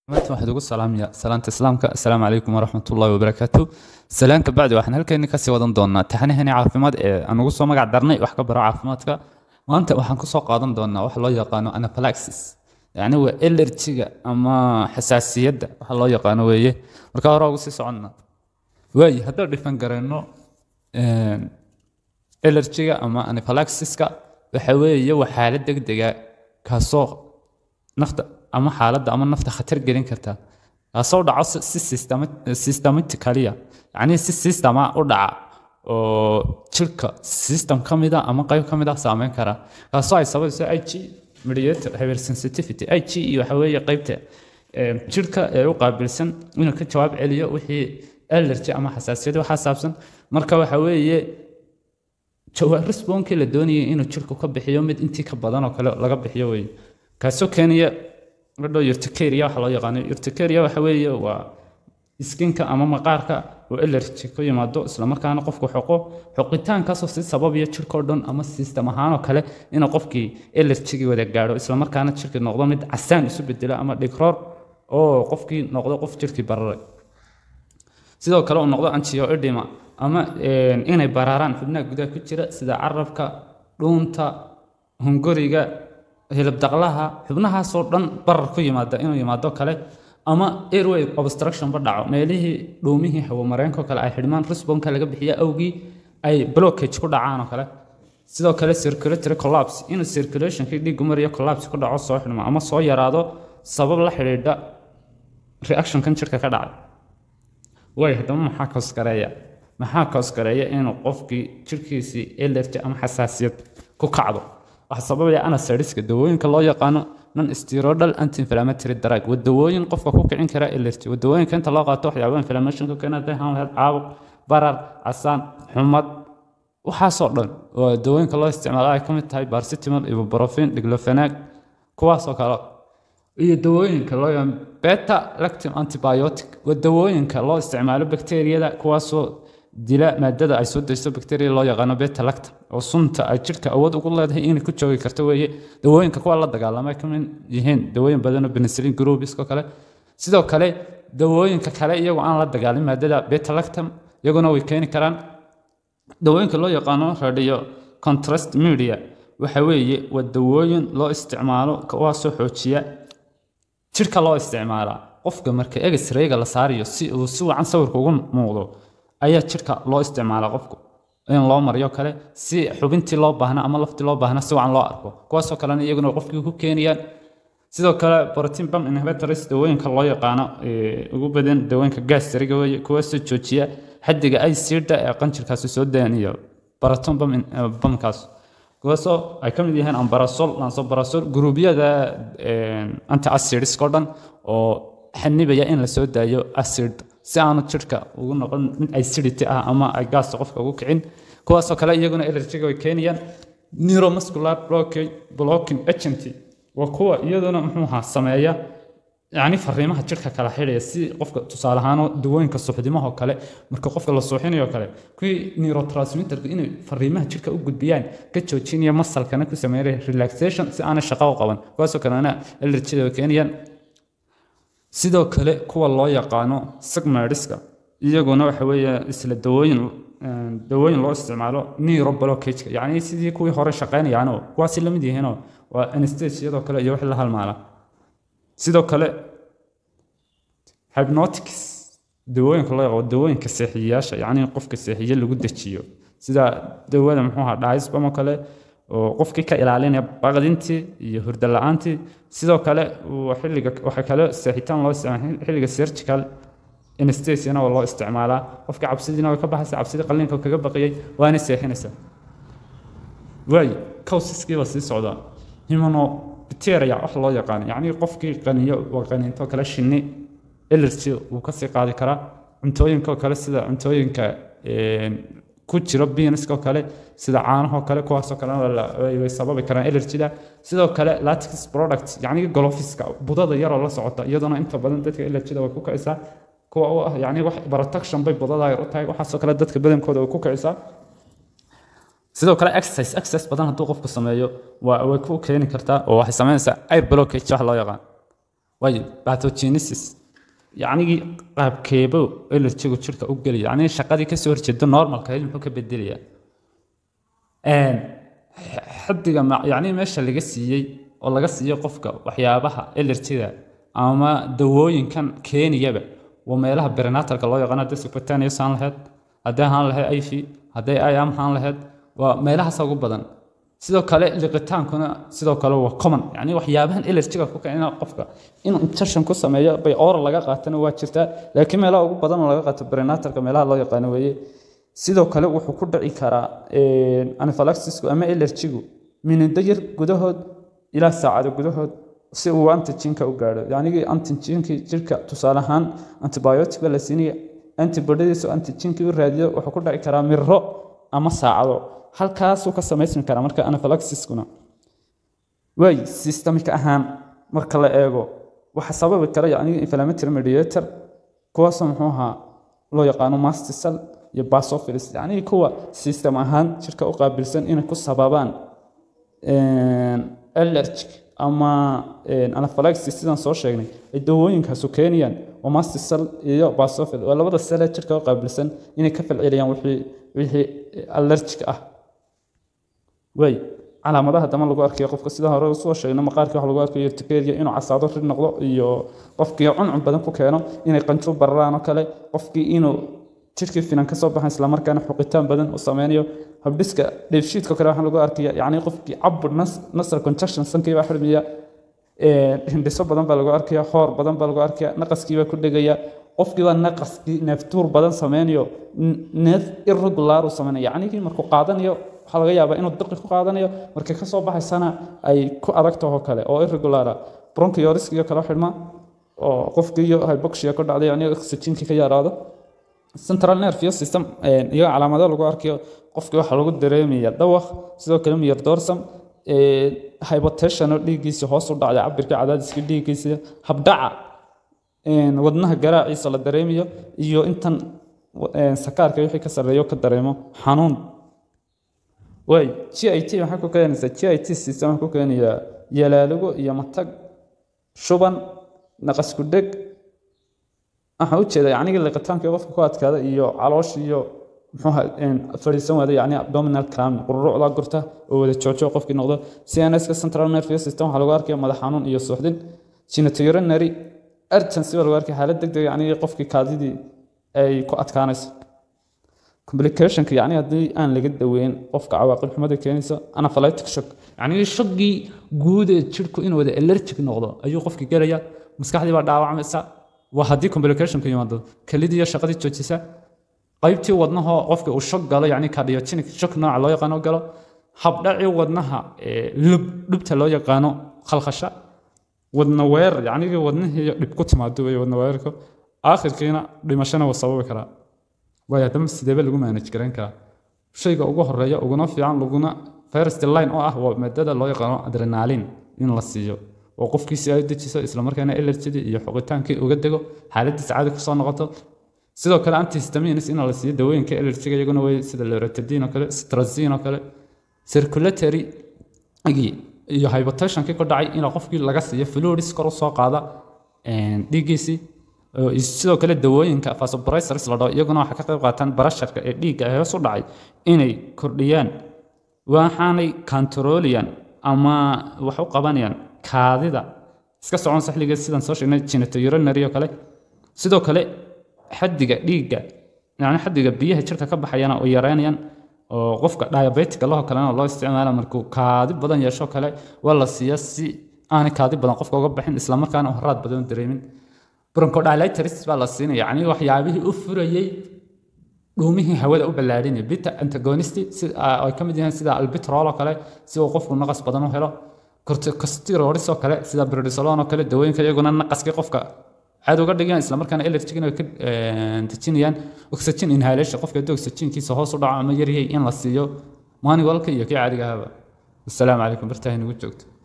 maanta waxaad ugu salaamaya salaanta islaamka assalaamu calaykum waraxmat ullahi wabarakaatu salaan ka bacdi waxaan halkeeni kasii wadan doonaa taxnihani caafimaad ee aan ugu soo magac darnay wax ka baro caafimaadka maanta waxaan kusoo qaadan doonaa wax loo yaqaano anaphylaxis yacni waa elerjiga ama xasaasiyadda waxa loo yaqaano weeye marka hore ugu sii soconna waayi haddaan dhifan garayno elerjiga ama anaphylaxiska waxa weeye waa xaalad degdega kaasoo nafta ama xaaladda ama nafta khatar gelin karta kaasoo dhaco si systematicaliya yacni si systema u dhaca oo jirka system ka mida ama qayb ka mid ah saameyn kara kaasoo ay sabayso i g mediator hypersensitivity i g iyo waxa weeye qaybta jirka ee u qaabilsan inuu ka jawaab celiyo wixii allergy ama xasaasiyad waxaa saabsan marka waxa weeye jawaab respondkii la doonayay inuu jirku ka bixiyo mid intii ka badan oo kale laga bixiyo weeye kaasoo keenaya gadho urticaria waxa loo yaqaano urticaria waxa weeye waa iskinka ama maqaarka oo allergy ku yimaado islamarkaana qofku xoqo xoqitaankaasoo si sababaya jirkao dhan ama system ahaanoo kale inuu qofkii allergigii wada gaadho islamarkaana jirkii noqdo mid casaan isu bedelo ama dhigroor oo qofkii noqdo qof jirkii bararay sidoo kale uu noqdo angioedema ama inay baraaraan xubnaha gudaha ku jira sida carabka dhuunta hunguriga hilibdaqlaha xubnahaasoo dhan barar ku yimaada inuu yimaado kale ama airway obstruction ba dhaco meelihii dhuumihii hawamareenko kale ay xidhmaan responka laga bixiya awgii ay blockage ku dhacaan oo kale sidoo kale circulatory collapse inuu circulationkii dhiiggu mariyo collapse ku dhaco soo xidhmo ama soo yaraado sabab la xidhiidha reactionkan jirka ka dhacay way haddaba maxaa koosgareeya maxaa koosgareeya inuu qofkii jirkiisii allergy ama xasaasiyad ku kacdo waxaa sababaya anasariska dawooyinka loo yaqaano non steroidal anti-inflammatory drug waa dawooyin qofka ku kicin kara allergy waa dawooyinka inta loo qaato waxyaaba inflammation ku keena haday ahaan lahayd caabuq barar casaan xumad waxaasoo dhan waa dawooyinka loo isticmaalo ay ka mid tahay barcitimol ibuprofen diglofenac kuwaasoo kale iyo dawooyinka loo yaqaan beta lactim antibiotic waa dawooyinka loo isticmaalo bakteeriyada kuwaasoo dila maadada ay soo dayso bacteria loo yaqaano beta lactam oo sunta ay jirka awood ugu leedahay inay ku joogi karto weeye dawooyinka kuwa la dagaalama ka mid yihiin dawooyin badanoo penicillin groupisko kale sidoo kale dawooyinka kale iyagoo aan la dagaalin maadada beta lactam iyaguna way keeni karaan dawooyinka loo yaqaano radio contrast media waxa weeye waa dawooyin loo isticmaalo kuwaasoo xoojiya jirka loo isticmaalaa qofka marka egisrayga la saarayo si uu si wacan sawirka ugu muuqdo ayaa jirka loo isticmaala qofku in loo mariyo kale si xubintii loo baahna ama laftii loo baahna si wacan loo arko kuwaasoo kalena iyaguna qofkii ku keenayaan sidoo kale protein bump inhibitors dawooyinka loo yaqaano ugu badan dawooyinka gastriga weeye kuwaasoo joojiya xaddiga acidda ee qanjirkaasi soo daaniyo protein bumpkaas kuwaasoo ay ka mid yihiin ambarasol lansobarasol guruubyada anti acidskao dhan oo xanibaya in la soo daayo acid si aanu jirka ugu noqon mid acidity ah ama ay gaasta qofka ugu kicin kuwaasoo kale iyaguna allergiga way keenayaan neuromuscular blocking agent waa kuwa iyaduna muxuuha sameeya yacni fariimaha jirka kala xidhaya si qofka tusaale ahaan dawooyinka suuxdimahoo kale marka qofka la suuxinayo kale kuwii neurotransmitterku inay fariimaha jirka u gudbiyaan ka joojinaya masalkana ku sameynaya relaxation si aanay shaqo u qaban kuwaasoo kalena allergida way keenayaan sidoo kale kuwa loo yaqaano sigmariska iyaguna waxa weeye isla dawooyin dawooyin loo isticmaalo neuroblocageka yacni sidii kuwii hore shaqeynayaanoo kuwaasi lamid yihiinoo waa anestesiyadoo kale iyo wixii la halmaala sidoo kale hypnotics dawooyinka loo yaqaano dawooyinka seexiyayaasha yacni qofka seexiye lagu dejiyo sida dawada muxuu ahaa dhaisbam oo kale oo qofkii ka ilaalinaya baqdintii iyo hurdo la-aantii sidoo kale xilliga waxaa kale seexitaan loo isticmaala xilliga surgical anestesiana waa loo isticmaalaa qofka cabsidiina way ka baxaysa cabsidii qalliinka kaga baqiyey waana seexinaysaa waayo causiskiiba sii socdaa humanobacteria wax loo yaqaan yacni qofkii qaniyo waa qaniinto kale shinni allergy wuu kasii qaadi karaa cuntooyinka kale sida cuntooyinka ku jiro biiniskoo kale sida caanahoo kale kuwaasoo kale way sababi karaan allergida sidoo kale latex product yacni golofiska budada yaroo la socota iyaduna inta badan dadka allergida way ku kicisaa kuwa u ah yacni wax protection bay budada yar u tahay waxaasoo kale dadka badankooda way ku kicisaa sidoo kale exercise exercise badan hadduu qofku sameeyo waa way ku keeni kartaa oo waxay samaynaysaa air blockage wax loo yaqaan waayo pathogenesis yacnigii qaabkeebo allergigu jirka u gelaya yacnii shaqadii kasoo horjeeda normalka ahayd muxuu ka bedelayaa xaddiga yacnii meesha laga siiyey oo laga siiyo qofka waxyaabaha allergiga ama dawooyinkan keeniyaba waa meelaha berinatalka loo yaqaan haddii subcutaneous aan lahayd haddii ahaan lahayd iv hadday iam ahaan lahayd waa meelahaasa ugu badan sidoo kale liqitaankuna sidoo kale waa common yani waxyaabahan allergiga ku keena qofka inuu injection ku sameeyo bay oral laga qaatana waa jirtaa laakiin meelaha ugu badan oo laga qaato berinatalka meelaha loo yaqaano weeye sidoo kale wuxuu ku dhici karaa anaphylaxisku ama allergigu minido yar gudahood ilaa saacado gudahood si uu antigenka u gaadho yacnigii antigenkii jirka tusaale ahaan antibiotica la siinaya antibodadiisu antigenkii u raadiyo wuxuu ku dhici karaa miro ama saacado halkaasuu ka samaysmi karaa marka anaphylaxiskuna waay systemika ahaan marka la eego waxa sababi kara yacnigii inflammatory mediator kuwaasoo muxuu ahaa loo yaqaano mastisal iyo basophilus yacnii kuwa system ahaan jirka u qaabilsan inay ku sababaan allergic ama anaphylaxis sidaan soo sheegnay ay dawooyinkaasu keenayaan oo mastisal iyo basophil waa labada sele jirka u qaabilsan inay ka falceliyaan wixii wixii allergic ah waay calaamadaha dama lagu arkayo qofka sida hore usoo sheegno maqaarkii waxa lagu arkayo urticaria inuu casaado rid noqdo iyo qofkii cuncun badan ku keeno inay qanjo bararaan oo kale qofkii inuu jirkii finan ka soo baxan islamarkaana xuqitaan badan u sameynayo habdhiska dheefshiidka kale waxaa lagu arkaya yacni qofkii cabur nasal conjunction sankii baa xirmaya hindhiso badan baa lagu arkaya hoor badan baa lagu arkaya naqaskii baa ku dhegaya qofkii baa naqaskii neeftuur badan sameynayo neef irregular uu sameynaya yacnigii markuu qaadanayo waxaa laga yaabaa inuu diqi ku qaadanayo markay ka soo baxaysana ay ku adag taho kale oo irregulara bronchioriskiyo kale xidhma oo qofkii iyo hypoxia ku dhacday yacni oxygenkii ka yaraado central nervous system iyaga calaamado lagu arkayo qofkii waxaa lagu dareemaya dawaq sidoo kale miyar doorsam hypotension oo dhiiggiisa hoos u dhacday cabirka cadaadiska dhiiggiisa habdhaca wadnaha garaaciisa la dareemayo iyo intan sakaarka wixii ka sarreeyo ka dareemo xanuun waay g i t maxaa ku keenaysaa g i t system waxaa ku keenayaa yalaaligo iyo matag shuban naqasku dheg waxaan ujeeda yacnigii liqitaankii qofka ku adkaada iyo caloosh iyo muxuuha fadhiisan waada yacni abdominal cram qururucda gurta oo wada joojo qofkii noqdo cnska central nervous system waxaa lagu arkaya madax xanuun iyo suuxdin genitourinary urgency baa lagu arkaya xaalad degdeg yacnigii qofkii kaadidii ay ku adkaanayso complicationka yacni haddii aan laga daweyn qofka cawaaqib xumada keenaysa anaphylatic shock yacnigii shoggii guud ee jirku inuu wada allergic noqdo ayuu qofkii gelaya maskaxdii baa dhaawacmaysa waa haddii complicationka yimaado kelidii iyo shaqadii joojisa qaybtii wadnahoo qofka uu shog galo yacni cardiogenic shock nooca loo yaqaano galo habdhacii wadnaha lub dhubta loo yaqaano khalkhasha wadna weerar yacnigii wadnihii dhib ku timaado wey wadna weerarka aakhirkiina dhimashana wuu sababi karaa waayo haddama sideeba lagu manage garan karaa shayga ugu horeeya uguna fiican laguna first line oo ah waa maadada loo yaqaano adrenalin in la siiyo oo qofkiisi ay dejiso islamarkaana allergidii iyo xoqitaankii uga dego xaaladiisa caadi kusoo noqoto sidoo kale antihistamines in la siiyo dawooyinka allergiga iyaguna way sida loratadin oo kale strazin oo kale circulatory iyo hypotensionkii ku dhacay in qofkii laga siiyo fluids kor u soo qaada dhiiggiisii sidoo kale dawooyinka vasopressors la dhaho iyaguna waxay ka qayb qaataan barasharka ee dhiigga ee hoos u dhacay inay kordhiyaan waxaanay controliyan ama wax u qabanayaan kaadida iska socon saxligeed sidaan soo sheegnay genitourinary oo kale sidoo kale xaddiga dhiigga yani xaddiga biyaha jirka ka baxayana oo yareynayaan oo qofka diabetica laho kalena loo isticmaala markuu kaadi badan yeesho kale waa la siiya si aanay kaadi badan qofka uga baxin islamarkaana horaad badan dareemin bronchodilators baa la siinaya yacni waxyaabihii u furayey dhuumihii hawada u ballaadhinaya bita antagonist ay ka mid yihiin sida albitrol oo kale si uu qofku naqas badan u helo corticosteroids oo kale sida prednisolone oo kale dawooyinka iyaguna naqaskii qofka caad uga dhigayaan islamarkaana allergigina way ka dejinayaan oxygen inhalation qofka haddii oxygenkiisa hoos u dhaco ama yaryahay in la siiyo manualka iyo kii caadiga ahaba wasalaamu calaykum bartahay nagu joogto